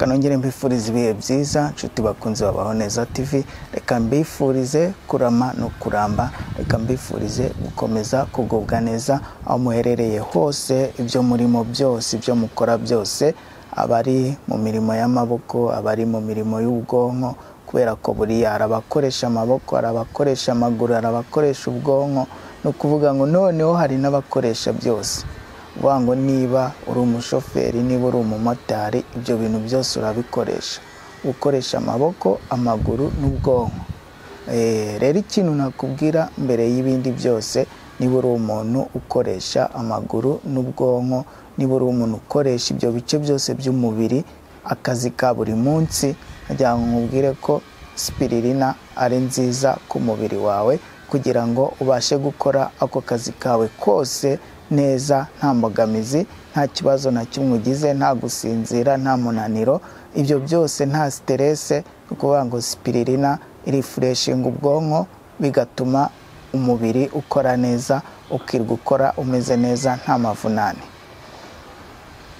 nongere mbifuriza ibihe byiza nshuti bakunze babaho neza tv reka mbifurize kurama no kuramba reka mbifurize gukomeza kugubwa neza aho muherereye hose ibyo murimo byose ibyo mukora byose abari mu mirimo y'amaboko abari mu mirimo y'ubwonko kubera ko buriya hari abakoresha amaboko hari abakoresha amaguru hari abakoresha ubwonko ni ukuvuga ngo noneho hari n'abakoresha byose uvuga ngo niba uri umushoferi niba uri umumotari ibyo bintu byose urabikoresha ukoresha amaboko amaguru n'ubwonko rero ikintu nakubwira mbere y'ibindi byose niba uri umuntu ukoresha amaguru n'ubwonko niba uri umuntu ukoresha ibyo bice byose by'umubiri akazi ka buri munsi kugira ngo nkubwire ko spiririna ari nziza ku mubiri wawe kugira ngo ubashe gukora ako kazi kawe kose neza nta mbogamizi nta kibazo na kimwe ugize nta gusinzira nta munaniro ibyo byose nta siterese ni ukuvuga ngo spiririna irifureshinga ubwonko bigatuma umubiri ukora neza ukirwa ukora umeze neza nta mavunane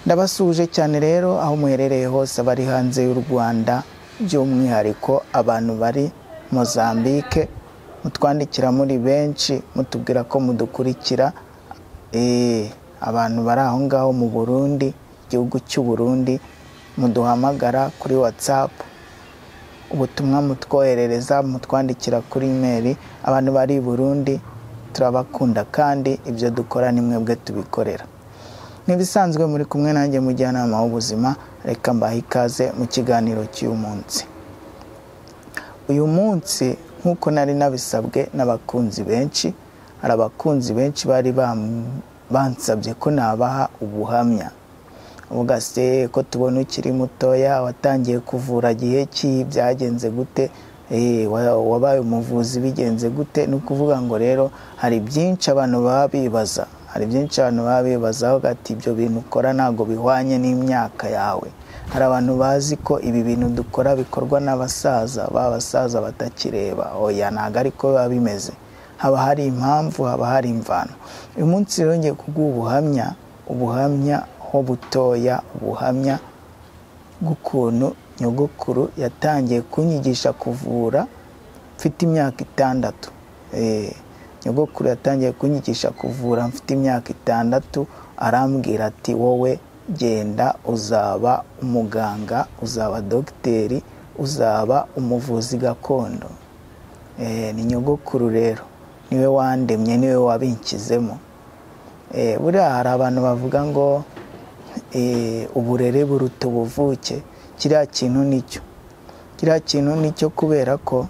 ndabasuhuje cyane rero aho muherereye hose abari hanze y'u rwanda by'umwihariko abantu bari mozambike mutwandikira muri benshi mutubwira ko mudukurikira abantu bari aho ngaho mu burundi igihugu cy'u burundi muduhamagara kuri watsapu ubutumwa mutwoherereza mutwandikira kuri imeri abantu bari i burundi turabakunda kandi ibyo dukora ni mwebwe tubikorera ntibisanzwe muri kumwe nanjye mujyanama w'ubuzima reka mbahe ikaze mu kiganiro cy'uyu munsi uyu munsi nk'uko nari nabisabwe n'abakunzi benshi hari abakunzi benshi bari bansabye ko nabaha ubuhamya uvuga se ko tubona ukiri mutoya watangiye kuvura gihe ki byagenze gute wabaye umuvuzi bigenze gute ni ukuvuga ngo rero hari byinshi abantu baba bibaza hari byinshi abantu baba bibazaho ati ibyo bintu ukora ntabwo bihwanye n'imyaka yawe hari abantu bazi ko ibi bintu dukora bikorwa n'abasaza ba basaza batakireba oya ntabwo ariko biba bimeze haba hari impamvu haba hari imvano uyu munsi rero ngiye kuguha ubuhamya ubuhamya ho butoya ubuhamya bw'ukuntu nyogokuru yatangiye kunyigisha kuvura mfite imyaka itandatu nyogokuru yatangiye kunyigisha kuvura mfite imyaka itandatu arambwira ati wowe genda uzaba umuganga uzaba dogiteri uzaba umuvuzi gakondo ni nyogokuru rero niwe wandemye niwe wabinkizemo buriya hari abantu bavuga ngo uburere buruta ubuvuke kiriya kintu nicyo kiriya kintu nicyo kubera ko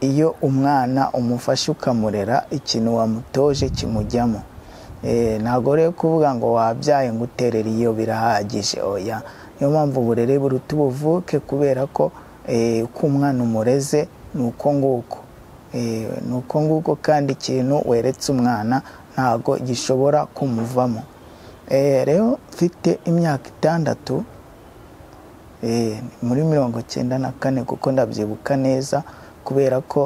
iyo umwana umufashe ukamurera ikintu wamutoje kimujyamo ntabwo rero kuvuga ngo wabyaye ngo uterere iyo birahagije oya niyo mpamvu uburere buruta ubuvuke kubera ko uko umwana umureze ni uko nguko ni uko nguko kandi ikintu weretse umwana ntabwo gishobora kumuvamo rero mfite imyaka itandatu muri mirongo icyenda na kane kuko ndabyibuka neza kubera ko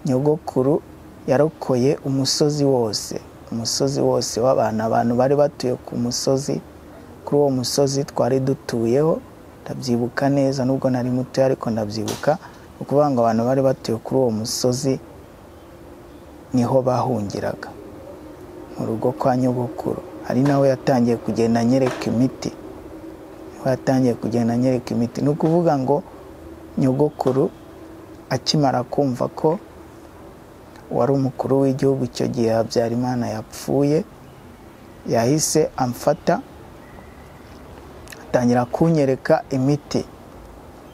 nyogokuru yarokoye umusozi wose umusozi wose w'abantu abantu bari batuye ku musozi kuri uwo musozi twari dutuyeho ndabyibuka neza nubwo nari mutoya ariko ndabyibuka ni ukuvuga ngo abantu bari batuye kuri uwo musozi niho bahungiraga mu rugo kwa nyogokuru hari naho yatangiye kugenda anyereka imiti niho yatangiye kugenda anyereka imiti ni ukuvuga ngo nyogokuru akimara kumva ko wari umukuru w'igihugu icyo gihe habyarimana yapfuye yahise amfata atangira kunyereka imiti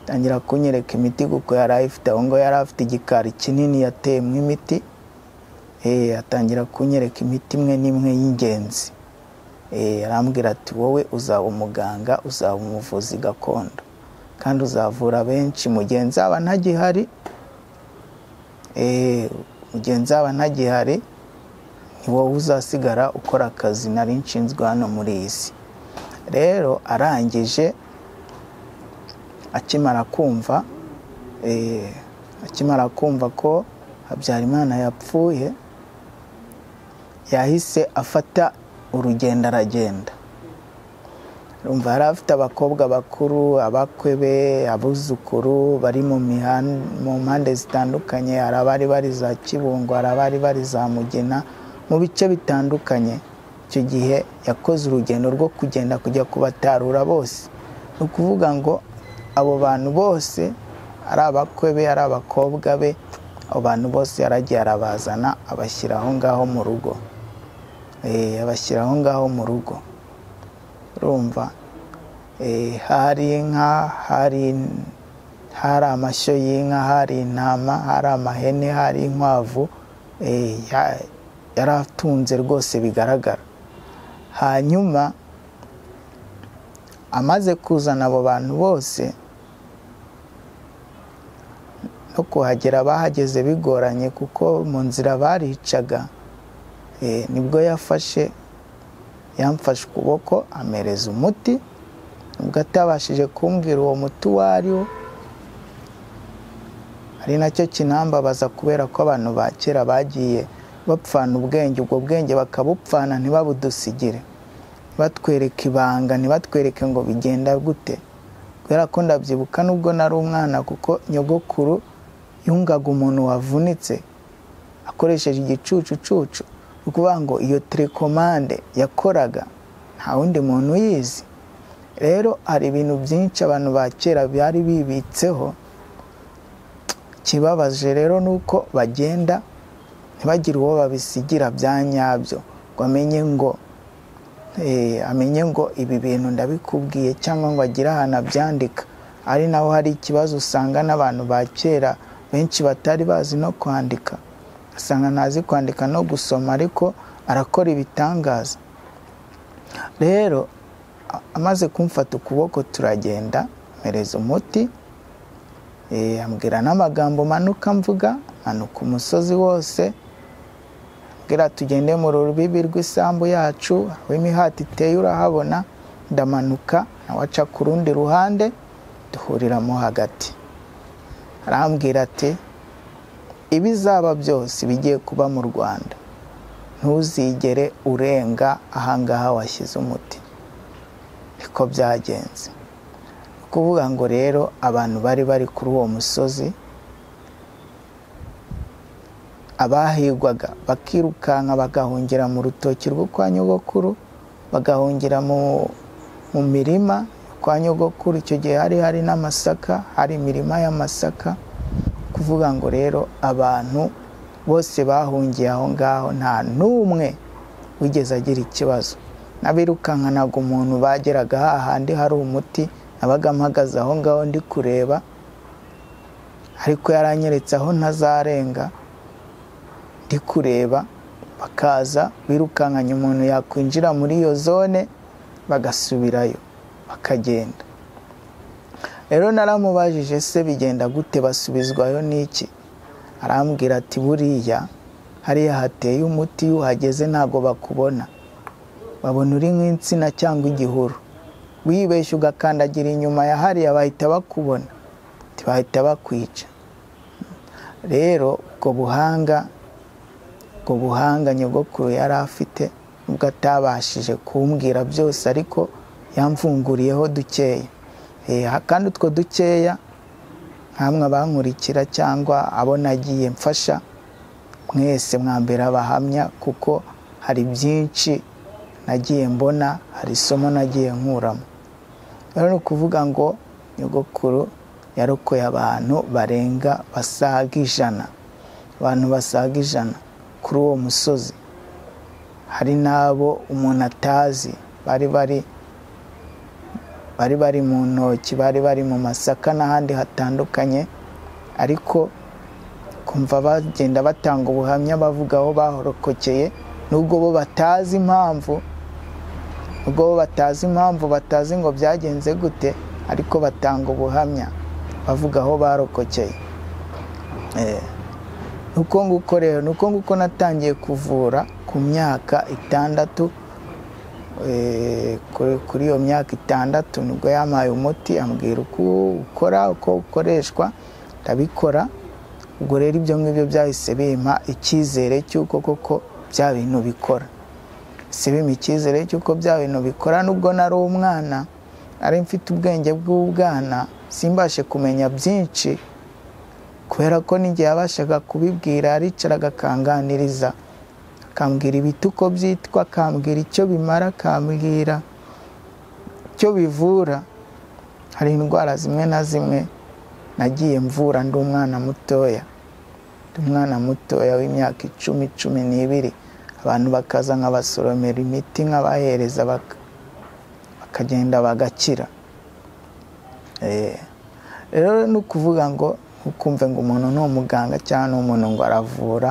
atangira kunyereka imiti kuko yari ayifite aho ngaho yari afite igikari kinini yateyemo imiti atangira kunyereka imiti imwe n'imwe y'ingenzi arambwira ati wowe uzaba umuganga uzaba umuvuzi gakondo kandi uzavura benshi mugenzi aba ntagihari mugenzi aba ntagihari ni wowe uzasigara ukora akazi nari nshinzwe hano muri iyi si rero arangije akimara kumva akimara kumva ko habyarimana yapfuye yahise afata urugendo aragenda rumva hari abafite abakobwa bakuru abakwe be abuzukuru bari mu mihan- mu mpande zitandukanye hari abari bari za kibungo hari abari bari za mugina mu bice bitandukanye icyo gihe yakoze urugendo rwo kugenda kujya kubatarura bose ni ukuvuga ngo abo bantu bose ari abakwe be ari abakobwa be abo bantu bose yaragiye arabazana abashyira aho ngaho mu rugo Eh, abashyira aho ngaho mu rugo urumva Eh, hari inka hari hari amashyo y'inka hari intama hari amahene hari inkwavu Eh, ya- yaratunze rwose bigaragara hanyuma amaze kuzana abo bantu bose no kuhagera bahageze bigoranye kuko mu nzira baricaga Eh, nibwo yafashe yamfashe ukuboko amereza umuti ubwo atabashije kumbwira uwo muti uwo ari wo ari nacyo kinambabaza kubera ko abantu ba kera bagiye bapfana ubwenge ubwo bwenge bakabupfana ntibabudusigire batwereke ibanga ntibatwereke ngo bigenda gute kubera ko ndabyibuka nubwo nari umwana kuko nyogokuru yungaga umuntu wavunitse akoresheje igicucucucu ni ukuvuga ngo iyo telekomande yakoraga nta wundi muntu uyizi rero hari ibintu byinshi abantu ba kera bari bibitseho ikibabaje rero ni uko bagenda ntibagire uwo babisigira bya nyabyo ngo amenye ngo eh, amenye ngo ibi bintu ndabikubwiye cyangwa ngo agire ahantu abyandika ari naho hari ikibazo usanga n'abantu ba kera benshi batari bazi no kwandika asanga ntazi kwandika no gusoma ariko arakora ibitangaza rero a- amaze kumfata ukuboko turagenda mpereza umuti eh, ambwira n'amagambo manuka mvuga manuka umusozi wose ambwira tugende mu rubibi rw'isambu yacu aho imihati iteye urahabona ndamanuka nawe aca ku rundi ruhande duhuriramo hagati arambwira ati ibizaba byose bigiye kuba mu rwanda ntuzigere urenga ahangaha washyize umuti niko byagenze ni ukuvuga ngo rero abantu bari bari kuri uwo musozi abahigwaga bakirukanka bagahungira mu rutoki rwo kwa nyogokuru bagahungira mu, mu mirima kwa nyogokuru icyo gihe hari hari n'amasaka hari imirima y'amasaka kuvuga ngo rero abantu bose bahungiye aho ngaho nta n'umwe wigeze agira ikibazo n'abirukankanaga umuntu bageraga hahandi hari umuti nabaga mpagaze aho ngaho ndi kureba ariko yaranyeretse aho ntazarenga ndi kureba bakaza birukankanya umuntu yakwinjira muri iyo zone bagasubirayo bakagenda rero naramubajije se bigenda gute basubizwayo n'iki arambwira ati buriya hariya hateye umuti iyo uhageze ntabwo bakubona babona uri nk'insina cyangwa igihuru wibeshye ugakandagira inyuma ya hariya bahita bakubona ntibahita bakwica rero ubwo buhanga ubwo buhanga nyogokuru yari afite nubwo atabashije kumbwira byose ariko yamfunguriyeho dukeya Eh, kandi utwo dukeya nkamwe abankurikira cyangwa abo nagiye mfasha mwese mwambere abahamya kuko hari byinshi nagiye mbona hari isomo nagiye nkuramo rero ni ukuvuga ngo nyogokuru yarokoye abantu barenga basaga ijana abantu basaga ijana kuri uwo musozi hari n'abo umuntu atazi bari bari bari bari mu ntoki bari bari mu masaka n'ahandi hatandukanye ariko kumva bagenda batanga ubuhamya bavuga aho bahorokokeye nubwo bo batazi impamvu nubwo bo batazi impamvu batazi ngo byagenze gute ariko batanga ubuhamya bavuga aho barokokeye Eh, ni uko nguko rero ni uko nguko natangiye kuvura ku myaka itandatu Eh, kuri kuri iyo myaka itandatu nibwo yampaye umuti ambwira uko ukora uko ukoreshwa ndabikora ubwo rero ibyo ngibyo byahise bimpa icyizere cy'uko koko bya bintu bikora sibime icyizere cy'uko bya bintu bikora nubwo nari umwana ari mfite ubwenge bw'ubwana simbashe kumenya byinshi kubera ko n'igihe yabashaga kubibwira aricaraga akanganiriza akambwira ibiti uko byitwa akambwira icyo bimara akambwira icyo bivura hari indwara zimwe na zimwe nagiye mvura ndi umwana mutoya ndi umwana mutoya w'imyaka icumi cumi n'ibiri abantu bakaza nkabasoromera imiti nkabahereza bak- bakagenda bagakira Eh, rero ni ukuvuga ngo ntukumve ngo umuntu ni umuganga cyangwa ni umuntu ngo aravura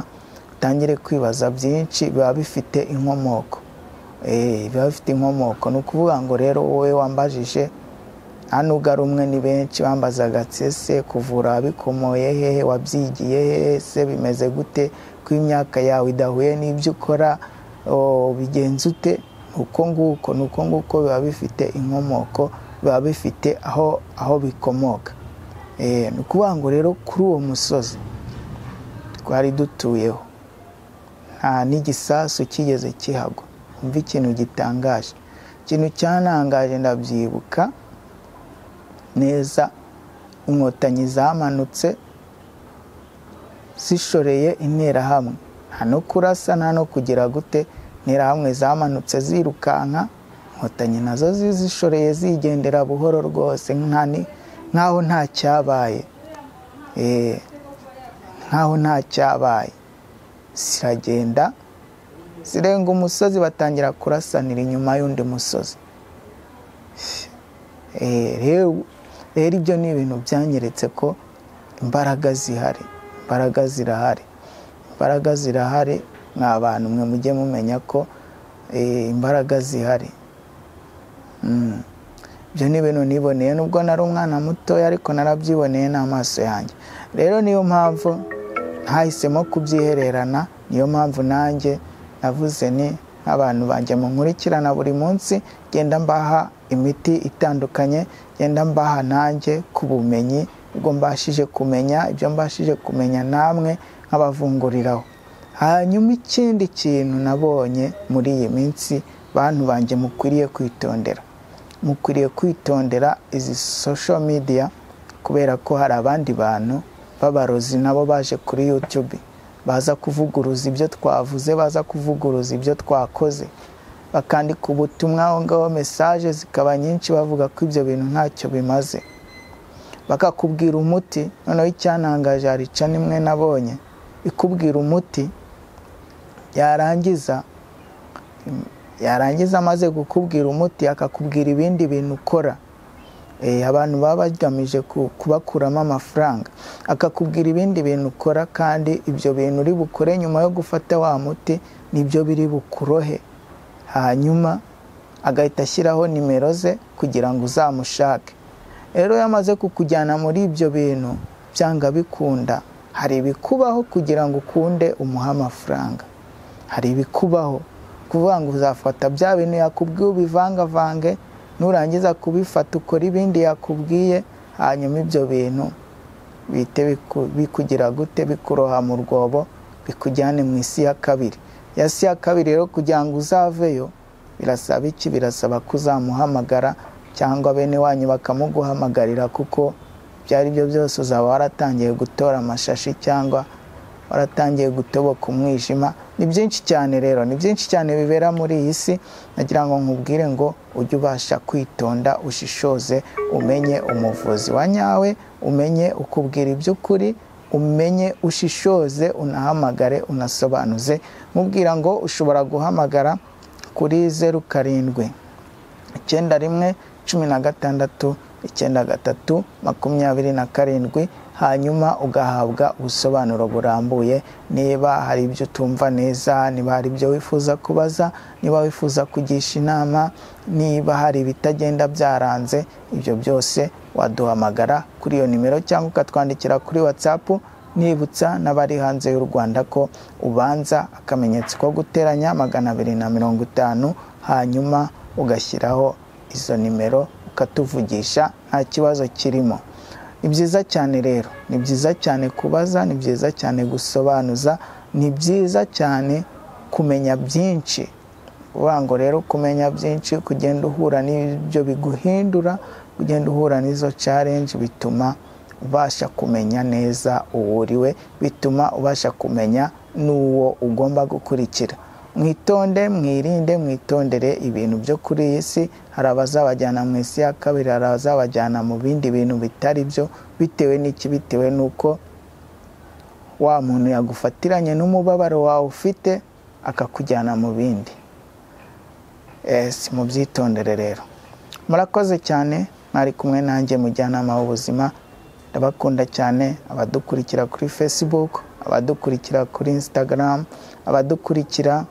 utangire kwibaza byinshi biba bifite inkomoko Eh, biba bifite inkomoko ni ukuvuga ngo rero wowe wambajije nta nubwo ari umwe ni benshi bambazaga ati ese kuvura wabikomoye hehe wabyigiye hehe se bimeze gute ko imyaka yawe idahuye n'ibyo ukora o, bigenze ute ni uko nguko ni uko nguko biba bifite inkomoko biba bifite aho aho bikomoka Eh, ni ukuvuga ngo rero kuri uwo musozi twari dutuyeho nta n'igisasu kigeze kihagwa umva ikintu gitangaje ikintu cyanangaje ndabyibuka neza inkotanyi zamanutse zishoreye interahamwe nta no kurasa nta no kugira gute interahamwe zamanutse zirukanka inkotanyi nazo zi- zishoreye zigendera buhoro rwose nka ni- nk'aho nta cyabaye Eh, nk'aho nta cyabaye ziragenda zirenga umusozi batangira kurasanira inyuma y'undi musozi Eh, rero rero ibyo ni ibintu byanyeretse ko imbaraga zihari imbaraga zirahari imbaraga zirahari mwa bantu mwe mujye mumenya ko eh, imbaraga zihari Mm. ibyo ni ibintu niboneye nubwo nari umwana mutoya ariko narabyiboneye n'amaso yanjye rero niyo mpamvu ntahisemo kubyihererana niyo mpamvu nanjye navuze ni abantu banjye munkurikirana buri munsi genda mbaha imiti itandukanye genda mbaha nanjye ku bumenyi ubwo mbashije kumenya ibyo mbashije kumenya namwe nkabavunguriraho hanyuma ikindi kintu nabonye muri iyi minsi bantu banjye mukwiriye kwitondera mukwiriye kwitondera izi social media kubera ko hari abandi bantu b'abarozi nabo baje kuri YouTube baza kuvuguruza ibyo twavuze baza kuvuguruza ibyo twakoze bakandika ubutumwa aho ngaho mesaje zikaba nyinshi bavuga ko ibyo bintu ntacyo bimaze bakakubwira umuti noneho icyantangaje hari ica nimwe nabonye ikubwira umuti yarangiza yarangiza amaze gukubwira umuti akakubwira ibindi bintu ukora Eh, abantu baba bagamije ku- kubakuramo amafaranga akakubwira ibindi bintu ukora kandi ibyo bintu uri bukore nyuma yo gufata wa muti nibyo biri bukurohe hanyuma agahita ashyiraho nimero ze kugira ngo uzamushake rero iyo amaze kukujyana muri ibyo bintu byanga bikunda hari ibikubaho kugira ngo ukunde umuhe amafaranga hari ibikubaho kuvuga ngo uzafata bya bintu yakubwiye ubivangavange nurangiza kubifata ukora ibindi yakubwiye hanyuma ibyo bintu bihite biku- bikugira gute bikuroha mu rwobo bikujyane mu isi ya kabiri ya si ya kabiri rero kugira ngo uzaveyo birasaba iki birasaba ko uzamuhamagara cyangwa bene wanyu bakamuguhamagarira kuko ibyo ari byo byose uzaba waratangiye gutora amashashi cyangwa waratangiye gutoboka umwijima ni byinshi cyane rero ni byinshi cyane bibera muri iyi si nagira ngo nkubwire ngo ujye ubasha kwitonda ushishoze umenye umuvuzi wa nyawe umenye ukubwira iby'ukuri umenye ushishoze unahamagare unasobanuze mubwira ngo ushobora guhamagara kuri zeru karindwi icyenda rimwe cumi na gatandatu icyenda gatatu makumyabiri na karindwi hanyuma ugahabwa ubusobanuro burambuye niba hari ibyo utumva neza niba hari ibyo wifuza kubaza niba wifuza kugisha inama niba hari ibitagenda byaranze ibyo byose waduhamagara kuri iyo nimero cyangwa ukatwandikira kuri watsapu nibutsa n'abari hanze y'u rwanda ko ubanza akamenyetso ko guteranya magana abiri na mirongo itanu hanyuma ugashyiraho izo nimero ukatuvugisha nta kibazo kirimo ni byiza cyane rero ni byiza cyane kubaza ni byiza cyane gusobanuza ni byiza cyane kumenya byinshi ukuvuga ngo rero kumenya byinshi kugenda uhura n'ibyo biguhindura kugenda uhura n'izo challenge bituma ubasha kumenya neza uwo uriwe bituma ubasha kumenya n'uwo ugomba gukurikira mwitonde mwirinde mwitondere ibintu byo kuri iyi si hari abazabajyana mu isi ya kabiri hari abazabajyana mu bindi bintu bitari byo bitewe n'iki bitewe n'uko wa muntu yagufatiranye n'umubabaro wawe ufite akakujyana mu bindi mubyitondere rero murakoze cyane mwari kumwe nanjye mujyanama w'ubuzima ndabakunda cyane abadukurikira kuri facebook abadukurikira kuri instagram abadukurikira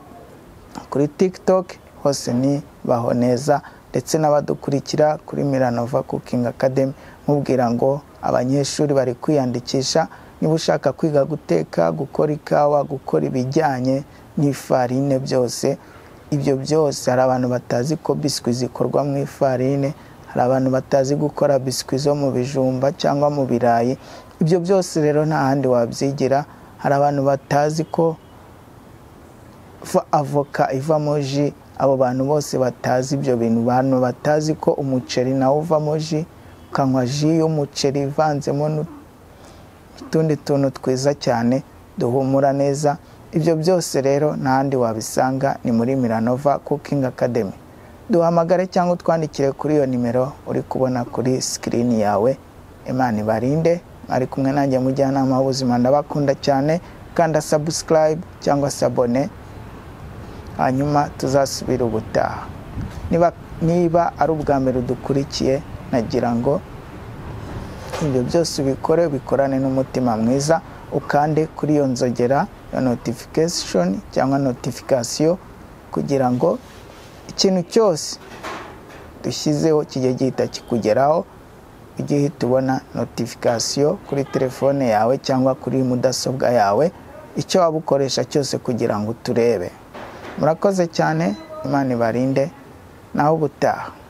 kuri tiktok hose ni baho neza ndetse n'abadukurikira kuri miranova cooking academy mubwira ngo abanyeshuri bari kwiyandikisha niba ushaka kwiga guteka gukora ikawa gukora ibijyanye n'ifarine byose ibyo byose hari abantu batazi ko biswi zikorwa mu ifarine hari abantu batazi gukora biswi zo mu bijumba cyangwa mu birayi ibyo byose rero nta handi wabyigira hari abantu batazi ko fa- avoka ivamo ji abo bantu bose batazi ibyo bintu bantu batazi ko umuceri nawo uvamo ji ukanywa ji y'umuceri ivanzemo n'u- utundi tuntu twiza cyane duhumura neza ibyo byose rero n'ahandi wabisanga ni muri miranova cooking academy duhamagare cyangwa utwandikire kuri iyo nimero uri kubona kuri sikirini yawe imana ibarinde ari kumwe nanjye mujyanama w'ubuzima ndabakunda cyane kanda sabusikarayibu cyangwa sabone hanyuma tuzasubira ubutaha niba niba ari ubwa mbere udukurikiye nagira ngo ibyo byose ubikore bikorane n'umutima mwiza ukande kuri iyo nzogera ya notification cyangwa notification kugira ngo ikintu cyose dushyizeho kijye gihita kikugeraho ujye uhita ubona notification kuri telefone yawe cyangwa kuri mudasobwa yawe icyo waba ukoresha cyose kugira ngo uturebe murakoze cyane imana ibarinde nawe ubutaha